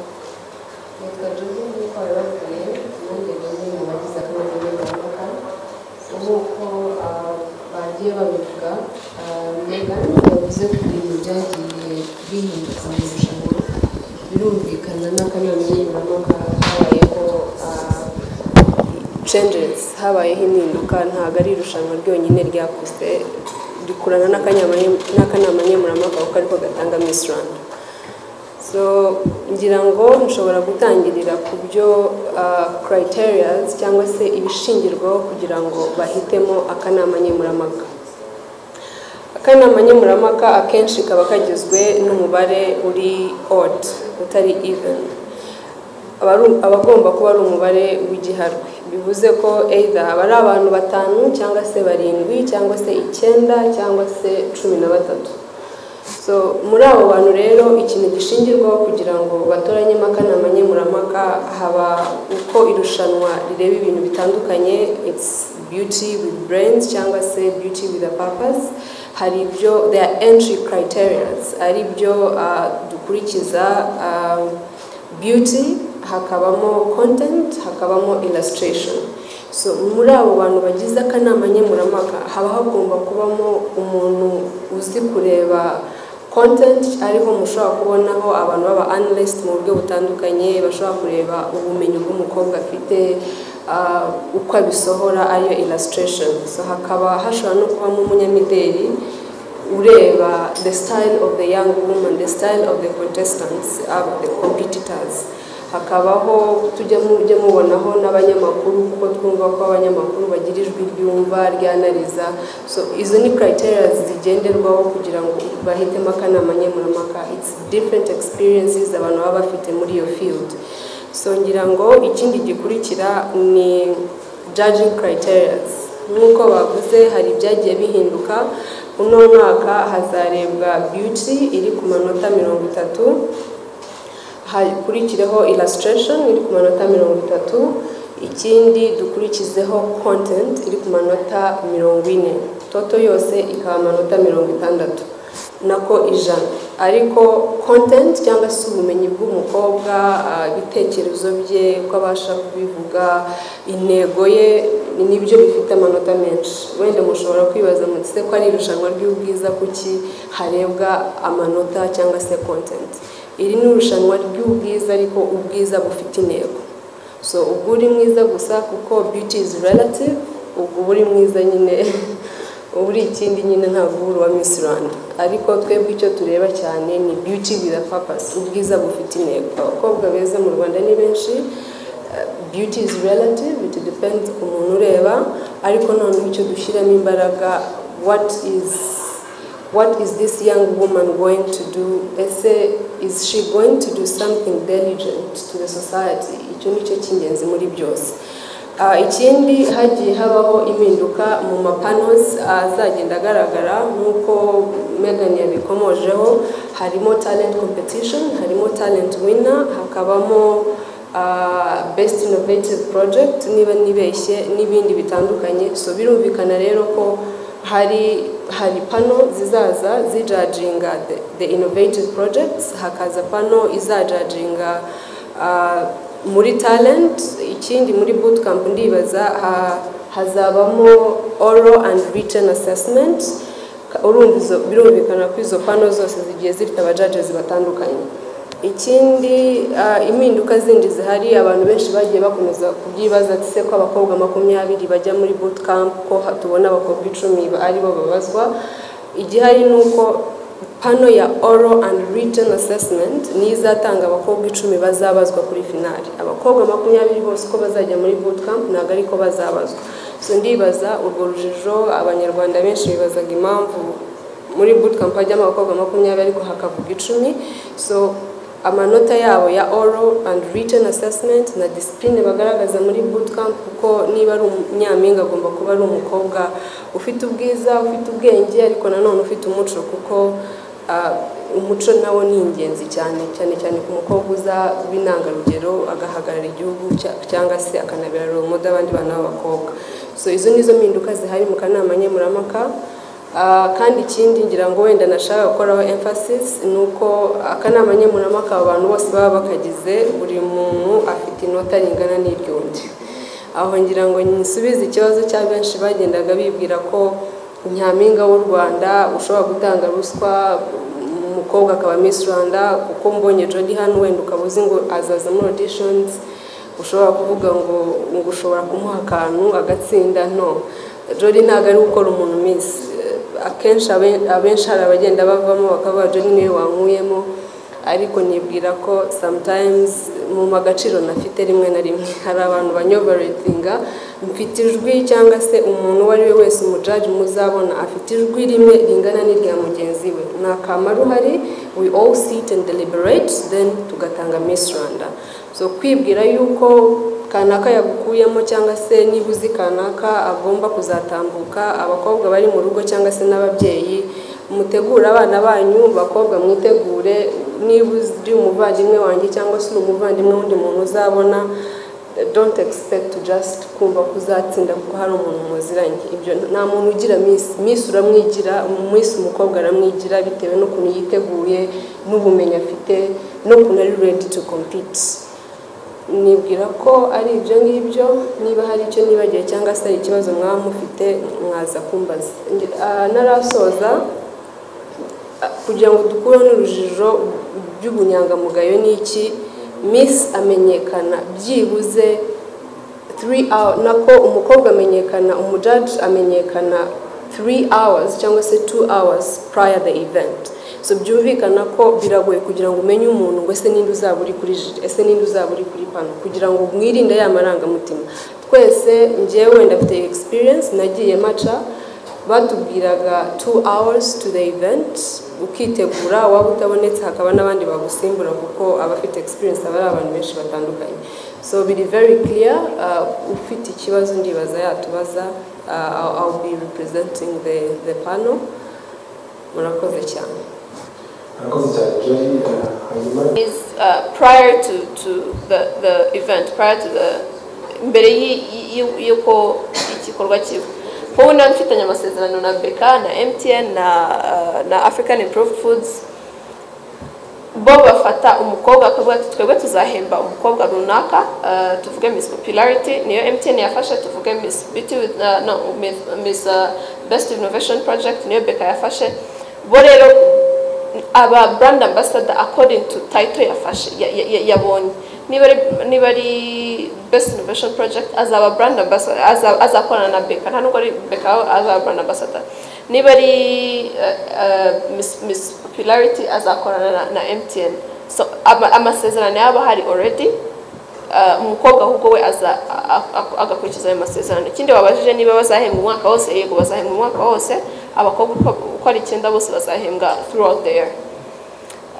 yitwa Jose nikorera bakuriye impungenge nyine mu bagize akanama nkemurampaka nk'uko ah, bagiye babivuga Megan yavuze ku bintu byagiye bihinduka mu irushanwa birumvikana n'akanama nkemurampaka habayeho ah, changes habayeho impinduka ntabwo ari irushanwa ryonyine ryakuze rikurana n'akanyama- n'akanama nkemurampaka kuko ariko gatanga Miss Rwanda so ngira ngo nshobora gutangirira ku byo ah, criterias cyangwa se ibishingirwaho kugira ngo bahitemo akanama nkemurampaka akanama nkemurampaka akenshi kaba kagizwe n'umubare uri odd utari even aba ari- aba agomba kuba ari umubare w'igiharwe bivuze ko either haba ari abantu batanu cyangwa se barindwi cyangwa se icyenda cyangwa se cumi na batatu so muri abo bantu rero ikintu gishingirwaho kugira ngo batoranyemo akanama nkemurampaka haba uko irushanwa rireba ibintu bitandukanye it's beauty with brains cyangwa se beauty with a purpose hari ibyo their entry criteria ari byo ah, dukurikiza ah, beauty hakabamo content hakabamo illustration so muri abo bantu bagize akanama nkemurampaka haba hagomba kubamo umuntu uzi kureba content ariho mushobora kubonaho abantu baba analyst mu buryo butandukanye bashobora kureba ubumenyi bw'umukobwa afite ah, uko abisohora ariyo illustration so hakaba hashobora no kubamo umunyamideli ureba the style of the young woman the style of the contestants of the competitors hakabaho tujya mujya mubonaho n'abanyamakuru kuko twumva ko abanyamakuru bagira ijwi ryumva ryanariza so izo ni criteria zigenderwaho kugira ngo bahitemo akanama nkemurampaka it's different experiences abantu baba bafite muri iyo field so ngira ngo ikindi gikurikira ni judging criteria nk'uko bavuze hari ibyagiye bihinduka uno mwaka hazarebwa beauty iri ku manota mirongo itatu hakurikireho illustration iri ku manota mirongo itatu ikindi dukurikizeho content iri ku manota mirongo ine toto yose ikaba amanota mirongo itandatu nako ijana ariko content cyangwa se ubumenyi bw'umukobwa ah, ibitekerezo bye uko abasha kubivuga intego ye nibyo bifite amanota menshi wenda mushobora kwibaza muti se ko ari irushanwa ry'ubwiza kuki harebwa amanota cyangwa se content iri ni irushanwa ry'ubwiza ariko ubwiza bufite intego so ubwo uri mwiza gusa kuko beauty is relative ubwo uba uri mwiza nyine uba uri ikindi nyine ntabwo uba uri uwa miss rwanda ariko twebwe icyo tureba cyane ni beauty with a purpose ubwiza bufite intego abakobwa beza mu rwanda ni benshi eh, beauty is relative it depends ku muntu ureba ariko noneho icyo dushyiramo imbaraga what is what is this young woman going to do ese is she going to do something diligent to the society icyo ni cyo cy'ingenzi muri byose Ah, ikindi hagiye habaho impinduka mu mapanos azagenda agaragara nk'uko megan yabikomojeho harimo talent competition harimo talent winner hakabamo ah, best innovative project niba nibeshye n'ibindi bitandukanye so birumvikana rero ko hari hari pano zizaza zijajinga the, the innovative projects hakaza pano izajajinga ah, muri talent ikindi muri bootcamp ndibaza ha, hazabamo oral and written assessment urumva izo- birumvikana ko izo pano zose zigiye zifite abajudges batandukanye ikindi ah, impinduka zindi zihari abantu benshi bagiye bakomeza kubyibaza ati se ko abakobwa makumyabiri bajya muri bootcamp ko ha- tubona abakobwa icumi ba- aribo babazwa igihari ni uko pano ya oral and written assessment niyo izatanga abakobwa icumi bazabazwa kuri finali abakobwa makumyabiri bose ko bazajya muri bootcamp ntabwo ariko bazabazwa so ndibaza urwo rujijo abanyarwanda benshi bibazaga impamvu muri bootcamp hajyamo abakobwa makumyabiri ariko hakavuga icumi so amanota yabo ya oral and written assessment na discipline bagaragaza muri bootcamp kuko niba ari umunyampinga agomba kuba ari umukobwa ufite ubwiza ufite ubwenge ariko nanone ufite umuco kuko ah, umuco nawo ni ingenzi cyane cyane cyane ku mukobwa uza w'intangarugero agahagarara igihugu cya- cyangwa se akanabera role model abandi bana b'abakobwa so izo ni zo mpinduka zihari mu kanama nkemurampaka Ah, kandi ikindi ngira ngo wenda nashaka gukoraho emphasis ni uko akanama nkemurampaka abantu bose baba bakagize buri muntu afite inota ringana n'iry'undi aho ngira ngo nsubize ikibazo cya benshi bagendaga bibwira ko nyampinga w'u rwanda ushobora gutanga ruswa umukobwa akaba miss rwanda kuko mbonye jody hano wenda ukaba uzi ngo azaza muri auditions ushobora kuvuga ngo ngo ushobora kumuha akantu agatsinda no jody ntabwo ari gukora umuntu miss akenshi abe- abenshi hari abagenda bavamo bakavuga jody niwe wankuyemo ariko nibwira ko sometimes mu magaciro nafite rimwe na rimwe hari abantu banyoboretinga mfite ijwi cyangwa se umuntu uwo ari we wese umujaji muzabona afite ijwi rimwe ringana n'irya mugenzi we ni akamaro uhari we all sit and deliberate then tugatanga miss rwanda so kwibwira yuko kanaka yagukuyemo cyangwa se niba uzi kanaka agomba kuzatambuka abakobwa bari mu rugo cyangwa se n'ababyeyi mutegure abana banyu bakobwa mwitegure niba uri umuvandimwe wanjye cyangwa se uri umuvandimwe w'undi muntu uzabona don't expect to just kumva ko uzatsinda kuko hari umuntu muziranye ibyo nta muntu ugira miss miss uramwigira miss umukobwa aramwigira bitewe n'ukuntu yiteguye n'ubumenyi afite n'ukuntu ari ready to compete nibwira ko ari ibyo ngibyo niba hari icyo nibagiwe cyangwa se hari ikibazo mwaba mufite mwaza kumbaza Nge- ah, narasoza kugira ngo dukure n'urujijo by'ubunyangamugayo ni iki miss amenyekana byibuze 3 hours nako umukobwa amenyekana umujaji amenyekana 3 hours cyangwa se 2 hours prior the event so byumvikana ko biragoye kugira ngo umenye umuntu ngo ese ninde uzaba uri kuri jire ese ninde uzaba uri kuri pano kugira ngo mwirinde ya marangamutima twese njyewe ndafite experience nagiye maca batubwiraga 2 hours to the event ukitegura waba utabonetse hakaba n'abandi bagusimbura kuko abafite experience aba ari abantu benshi batandukanye so biri very clear uh, ufite ikibazo ndibaza yatubaza uh, I'll- I'll be representing the, the panel murakoze cyane Murakoze cyane Joy eh, hanyuma is uh, prior to, to the, the event prior to the mbere y'i- y'i- y'uko igikorwa kiba wowe nawe mfitanye amasezerano na beka na mtn na, uh, na african improved foods bo bafata umukobwa akavuga ati twebwe tuzahemba umukobwa runaka uh, tuvuge miss popularity niyo mtn yafashe tuvuge miss beauty with, uh, no, miss, miss uh, best innovation project niyo beka yafashe bo rero aba brand ambassador according to title yafashe ya- ya- ya- yabonye niba ari niba ari best innovation project azaba brand ambassador aza- azakorana na beka nta nubwo ari beka azaba brand ambassador niba ari uh, uh, miss, miss popularity azakorana na, na mtn so ama- amasezerano yaba hari already Uh, umukobwa ahubwo we aza a- a- agakurikiza ayo masezerano ikindi wabajije niba bazahembwa umwaka wose yego bazahembwa umwaka wose abakobwa uko- uko ari icyenda bose bazahembwa throughout the year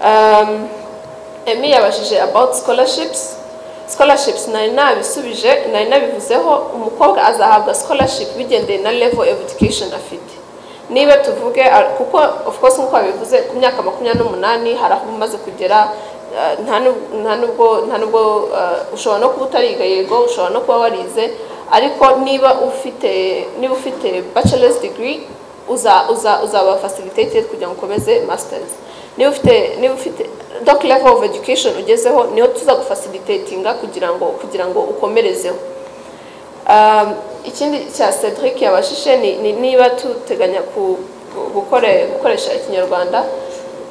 um, emi yabajije about scholarships scholarships nari nabisubije nari nabivuzeho umukobwa azahabwa scholarship bigendeye na level education afite niba tuvuge ah, kuko of course nk'uko babivuze ku myaka makumyabiri n'umunani hari aho umaze kugera ah, nta nu- nta nubwo nta nubwo ah, ushobora no kuba utariga yego ushobora no kuba warize ariko niba ufite niba ufite bachelor's degree uza uza uzaba facilitated kugira ngo ukomeze masters niba ufite niba ufite doc level of education ugezeho niho tuzagufacilitatinga kugira ngo kugira ngo ukomerezeho um, ikindi cya Cedric yabashije ni, ni niba tuteganya ku, gu- gukore, gukoresha ikinyarwanda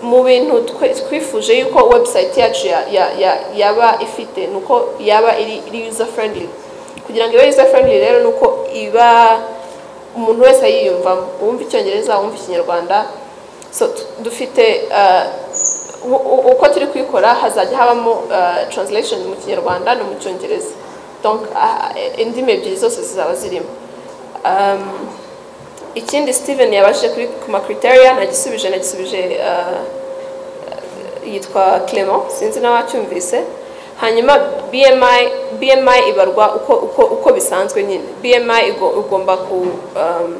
mu bintu twe- twifuje yuko website yacu ya, ya, ya, yaba ifite nuko yaba iri, iri user friendly kugira ngo ibe user friendly rero nuko iba umuntu wese yiyumvamo uwumva icyongereza uwumva ikinyarwanda so tu- dufite uh, u- u- uko turi kuyikora hazajya habamo uh, translation mu kinyarwanda no mu cyongereza donc uh, indimi ebyiri zose zizaba zirimo um, ikindi steven yabashije kuri ku macriteria nagisubije nagisubije uh, yitwa Clement sinzi n'abacyumvise hanyuma BMI BMI ibarwa uko uko uko bisanzwe nyine BMI igo- igomba ku um,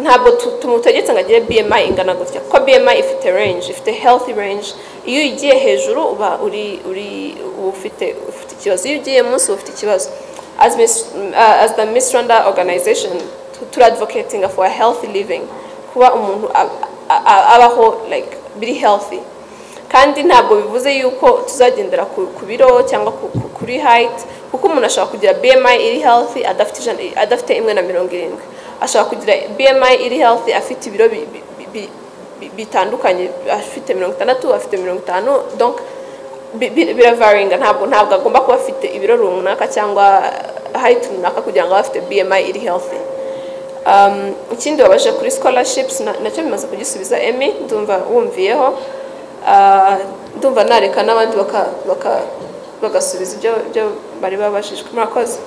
ntabwo tu- tumutegetse ngo agire BMI ingana gutya kuko BMI ifite range ifite healthy range iyo ugiye hejuru uba uri uri uba ufite ufite ikibazo iyo ugiye munsi uba ufite ikibazo as Miss, uh, as the Miss Rwanda organization tu- turadvocatinga for a healthy living kuba umuntu ab- a- a- abaho like biri healthy kandi ntabwo bivuze yuko tuzagendera ku ku biro cyangwa ku- ku- kuri hayiti kuko umuntu ashobora kugira bmi iri healthy adafite ijana adafite imwe na mirongo irindwi ashobora kugira bmi iri healthy afite ibiro bi- bi- bi- bi- bi- bitandukanye afite mirongo itandatu afite mirongo itanu donc bi- bi- biravaringa ntabwo ntabwo agomba kuba afite ibiro runaka cyangwa hayiti runaka kugira ngo abe afite bmi iri healthy Um, ikindi wabaje kuri scholarships na- nacyo bimaze kugisubiza emi ndumva wumviyeho Ah, ndumva nareka n'abandi baka- baka- bagasubiza ibyo ibyo bari babajijwe murakoze